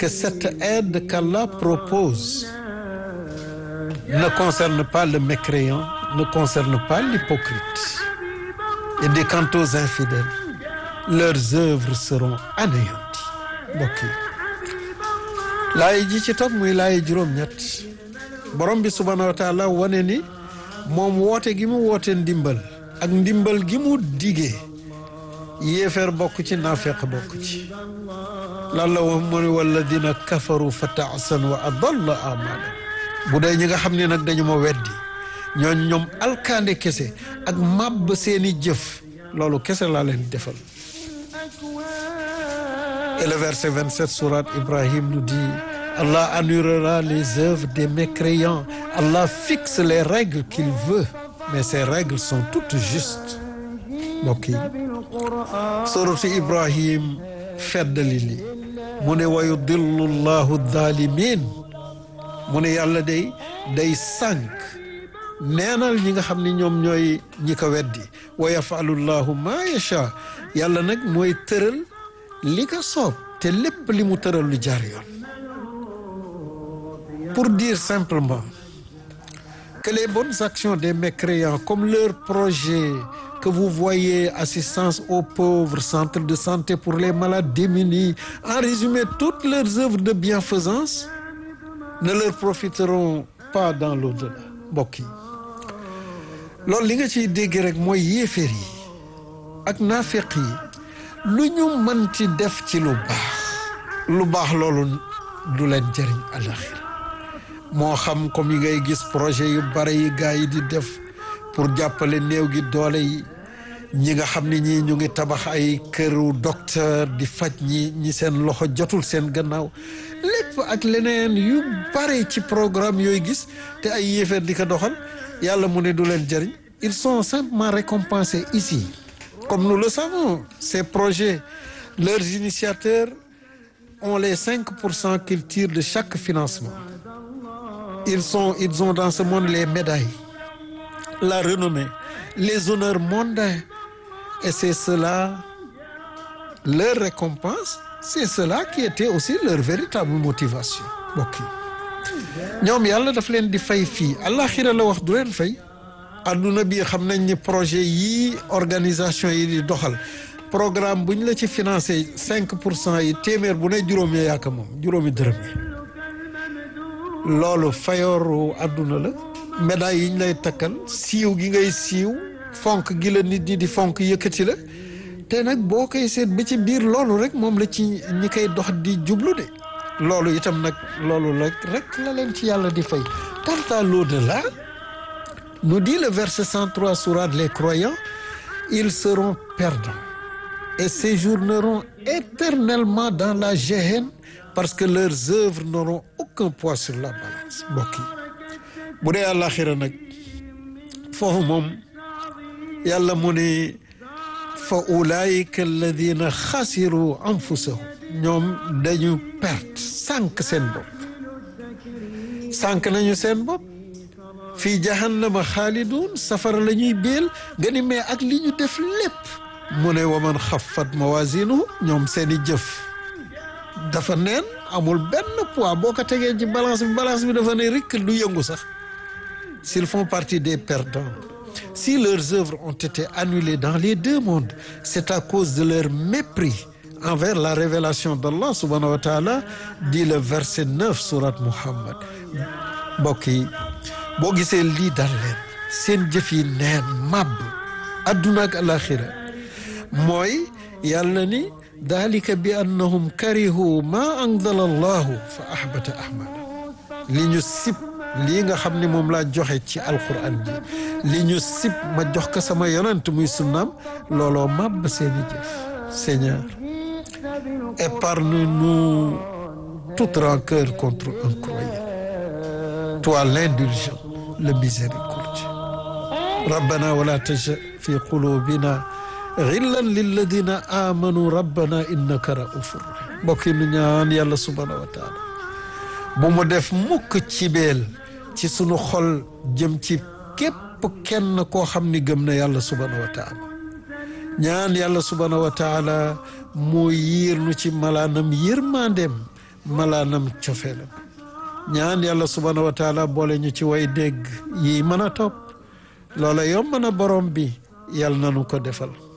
que cette aide qu'Allah propose ne concerne pas le mécréant, ne concerne pas l'hypocrite. Et dit quant aux infidèles, leurs œuvres seront anéanties. mbokk yi laay ji ci topp muy laay juróom-ñett borom bi subhaanahu wa taala wane ni moom woote gi mu woote ndimbal ak ndimbal gi mu digee yéefeer bokk ci naafeq bokk ci lan la wax mu ne walladina kafaru fa taasan wa adalla amalan bu dee ñi nga xam ne nag dañu ma weddi ñooñ ñoom alkaande kese ak màbb seeni jëf loolu kese laa leen defal et le verset 27 sourate Ibrahim nous dit Allah annulera les œuvres des mécréants Allah fixe les règles qu'il veut mais ces règles sont toutes justes mbokk yi suratu Ibrahim feddali li mu ne wa yudillu llahu dhalimin mu ne yàlla day day sànk neenal ñi nga xam ne ñoom ñooy ñi ko weddi wa yafalu llahu ma yacha yàlla nag mooy tëral li ko soob te lépp li mu tëral lu jaar yoon pour dire simplement que les bonnes actions des mécréants comme leur projet que vous voyez assistance aux pauvres centre de santé pour les malades démunis en résumé toutes leurs œuvres de bienfaisance ne leur profiteront pas dans l'au-delà mbokk yi loolu li nga ciy dégg rek mooy yéeféer yi ak naafeq yi lu ñu mënti def ci lu baax lu baax loolu du leen jëriñ alaxira moo xam comme yi ngay gis projet yu bare yi gars yi di def pour jàppale néew gi doole yi ñi nga xam ne ñii ñu ngi tabax ay këru docteur di faj ñi ñi seen loxo jotul seen gannaaw lépp ak leneen yu bare ci programme yooyu gis te ay yéefeer di ko doxal yàlla mu ne du leen jëriñ ils sont simplement récompensés ici comme nous le savons ces projets leurs initiateurs ont les cinq pour cent qu'ils tirent de chaque financement ils sont ils ont dans ce monde les médailles la renommée les honneurs mondains et c'est cela leur récompense c'est cela qui était aussi leur véritable motivation mbokk yi ñoom yàlla daf leen di fay fii àllaaxira la wax du leen fay adduna bi xam nañ ni projet yii organisation yi di doxal programme bu ñu la ci financé cinq pour cent yi téeméer bu ne juróom ya yaaka moom juróomi dërëm yi loolu fayooru adduna la médaille yi ñu lay takkal siiw gi ngay siiw fonk gi la nit ñi di fonk yëkkati la te nag boo koy seet ba ci biir loolu rek moom la ci ñi koy dox di jublu de loolu itam nag loolu la rek la leen ci yàlla di fay quant à l'au-delà nous dit le verset 103 sourate les croyants ils seront perdants et séjourneront éternellement dans la géhenne parce que leurs œuvres n'auront aucun poids sur la balance mbokk yi bu dee àllaaxira nag foofu moom yàlla mu ne fa ulaayika alladina xasiru anfusahum ñoom dañu perte sànq seen bopp sànq nañu seen bopp fii jahannama xaalidun safara la ñuy béel nga ni mais ak li ñu def lépp mu ne waman xaffat mawazinuhu ñoom seeni jëf dafa neen amul benn poids boo ko tegee ci balance bi balance bi dafa ne rikk du yëngu sax s'ils font partie des perdants si leurs œuvres ont été annulées dans les deux mondes c'est à cause de leur mépris envers la révélation d'Allah subhanahu wa ta'ala dit le verset 9 sourate Muhammad mbokk yi boo gisee lii dal leen seen jëf yi neen màbb adduna ak alaxira mooy yàlla ni dalika bi annahum karihu ma anzala allahu fa ahbata ahmala li ñu sib lii nga xam ne moom laa joxe ci alquran ji li ñu sib ma jox ko sama yonent muy sunnaam looloo màbb seeni jëf Seigneur épargne-nous toute rancœur contre un croyant toi l'indulgent le miséricordieux rabbana wala tajal fi qulubina xillan lilladina amanu rabbana innaka raufur rahim mbokk yi nu ñaan yàlla subhanahu wa taala bu mu def mukk ci beel ci sunu xol jëm ci képp kenn koo xam ni gëm na yàlla subhanahu wa taala ñaan yàlla subhanahu wa taala mu yiir nu ci malaanam yërmandeem malaanam cofeelam ñaan yàlla subhaanahu wa taala boole ñu ci way dégg yi mën a topp loola yomb na borom bi yàlla nanu ko defal